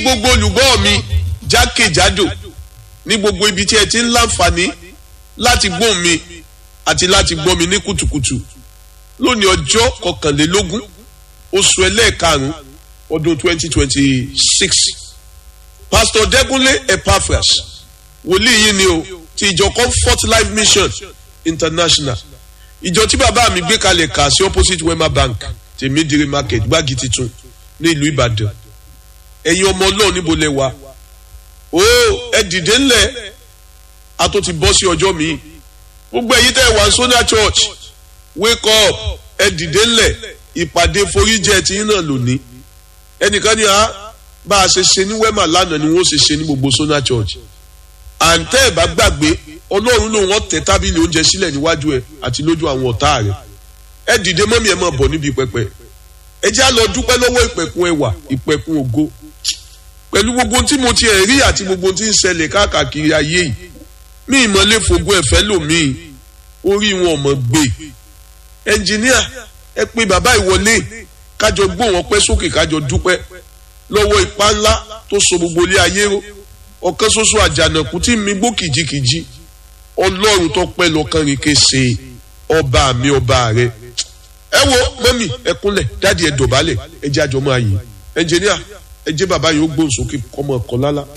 gbogbo olùgbọ́ mi jákèjádò ní gbogbo ibi tí ẹ ti ń láǹfààní láti gbọ́ mi àti láti gbọ́ mi ní kùtùkùtù lónìí ọjọ́ kọkànlélógún oṣù ẹlẹ́ẹ̀karùn-ún ọdún twenty twenty six pastor dẹ́kunlé epaphras wòlíì yìí ni o ti ìjọ comfort life mission international ìjọ tí bàbá mi gbé kalẹ̀ kà sí opposite wema bank tèmídìrí market gbági titun ní ìlú ìbàdàn ẹ̀yin ọmọ ọlọ́run níbo lẹ wà ó ẹ dìde ńlẹ̀ a tó ti bọ́ sí ọjọ́ mi gbogbo ẹ̀yin tẹ́ ẹ wà sọ́nà church wake up ẹ dìde ńlẹ̀ ìpàdé foríjẹ tí yín náà lónìí ẹnìkan ní a bá a ṣe ṣe ní wema lánàá ni wọ́n ṣe ṣe ní gbogbo sọ́nà church àǹtẹ́ ẹ̀ bá gbàgbé ọlọ́run lòun ọ̀ tẹ tábìlì oúnjẹ sílẹ̀ níwájú ẹ̀ àti lójú àwọn ọ̀tá rẹ̀ ẹ dìde mọ́mí ẹ máa bọ̀ níbi pẹpẹ ẹ já lọ dúpẹ́ lọ́wọ́ ìpẹ̀kun ẹwà ìpẹ̀kun ògo pẹ̀lú gbogbo tí mo ti ẹ̀ rí àti gbogbo tí ń ṣẹlẹ̀ káàkiri ayé yìí mí ìmọ̀lẹ́ fògùn ẹ̀fẹ́ lòmíì orí wọn ọmọ gbé ẹnjìníà ẹ pé bàbá ìwọlé kájọ gbó wọn pẹ́ sókè kájọ dúpẹ́ lọ́wọ́ ipá ńlá tó so gbogbo ilé ayé ró ọ̀kan ṣoṣo àjànàkú tí mi gbó kìjikìji ọlọ́run tó pẹ́ lọ́kàn rìn kése ọba mi ọba rẹ ẹ wo mọ́mì ẹ kúnlẹ̀ dáàdi ẹ dọ̀bálẹ̀ ẹ jẹ́ àjọmọ́ ayé ẹnjìníà ẹ jẹ́ bàbá yìí ó gbóhùn sókè kọ́mọ ọkọ̀ lálá.